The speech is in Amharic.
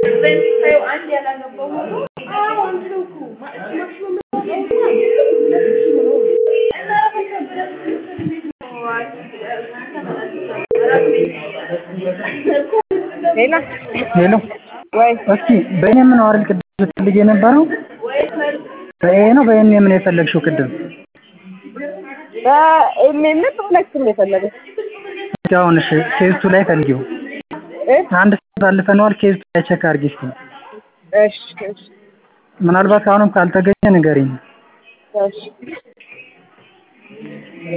ሌላ ሄሎ ወይ እስኪ በኤም ነው አይደል ቅድም ስትፈልጊ የነበረው? በኤ ነው በኤም ነው የፈለግሽው ቅድም? በኤምኤም በሁለቱም ነው የፈለገው። እስኪ አሁን እሺ ኬዝ ቱ ላይ ፈልጊው። እ? አንድ ሰዓት አልፈነዋል። ኬዝ ቱ ላይ ቼክ አድርጊ እስኪ። እሺ እሺ ምናልባት አሁንም ካልተገኘ ንገሪኝ። እሺ